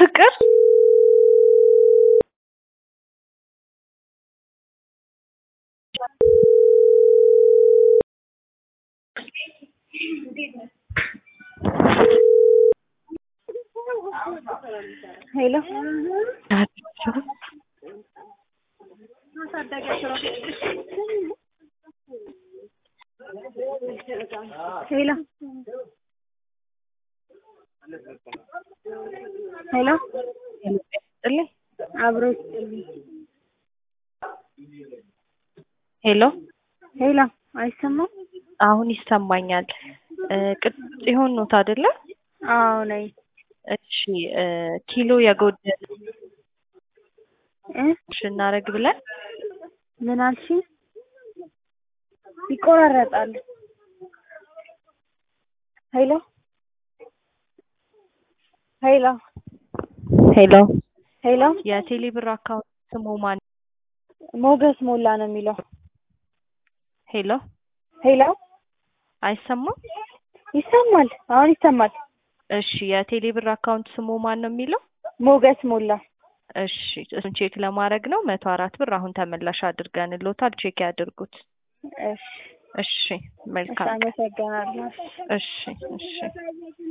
ፍቅር ሄሎ ሄሎ ሄሎ ጥልኝ አብሮ ሄሎ ሄሎ አይሰማም? አሁን ይሰማኛል። ቅዱስ ጽዮን ኖት አይደለ? አዎ ነኝ። እሺ እ ኪሎ የጎደለ እ እናደርግ ብለን ምን አልሽኝ? ይቆራረጣል። ሄሎ ሄሎ ሄሎ ሄሎ የቴሌ ብር አካውንት ስሙ ማን? ሞገስ ሞላ ነው የሚለው። ሄሎ ሄሎ አይሰማም? ይሰማል። አሁን ይሰማል። እሺ የቴሌ ብር አካውንት ስሙ ማን ነው የሚለው? ሞገስ ሞላ። እሺ እሱን ቼክ ለማድረግ ነው። መቶ አራት ብር አሁን ተመላሽ አድርገንልዎታል። ቼክ ያድርጉት። እሺ እሺ እሺ፣ መልካም ቀን። አመሰግናለሁ። እሺ እሺ